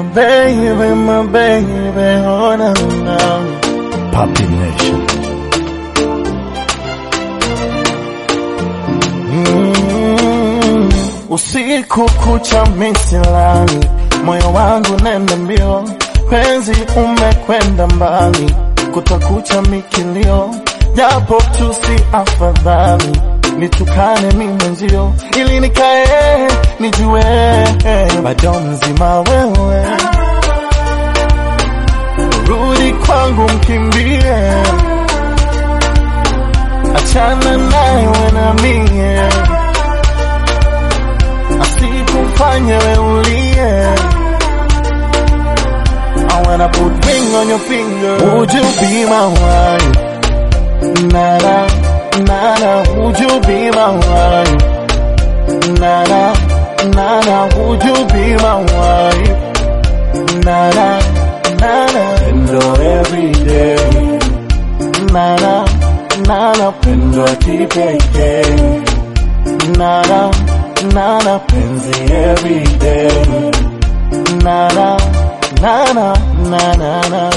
baby, my baby, oh na na. Papi Nation. Mm, usiku kucha misilani, moyo wangu nenda mbio, penzi umekwenda mbali, kutakucha mikilio, japo tu si afadhali nitukane mi mwenzio, ili nikae nijue bado mzima wewe, rudi kwangu mkimbie, achana naye we na mie, asikufanye we ulie. I wanna put ring on your finger. Would you be my wife? Nana, nana, would you be my wife? Nana, nana, would you be my wife? Nana, nana, Pendo every day. nana, nana, Pendo kipekee. nana, nana, Penzi every day. nana, nana, nana, nana.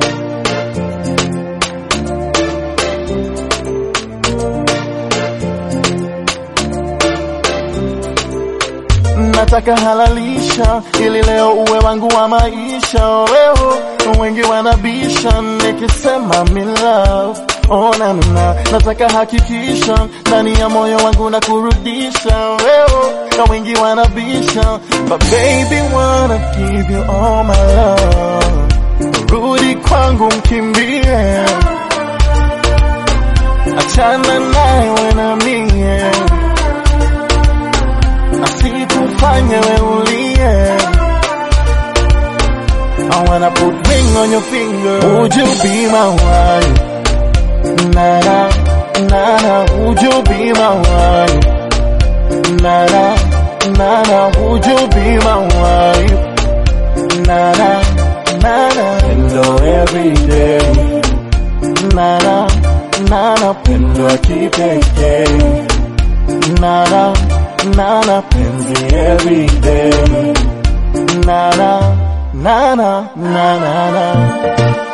nataka halalisha ili leo uwe wangu wa maisha leo wengi wanabisha nikisema me love oh, na, na, nataka hakikisha ndani ya moyo wangu na kurudisha leo na wengi wanabisha but baby wanna give you all my love rudi kwangu mkimbie achana naye we na mie asikufanye we ulie. I wanna put ring on your finger. Would you be my wife? Nana, nana, would you be my wife? Nana, nana, would you be my wife? Nana, nana, Pendo every day. nana, nana, Pendo kipekee. nana, nana, Penzi every day. nana, nana, nana, nana.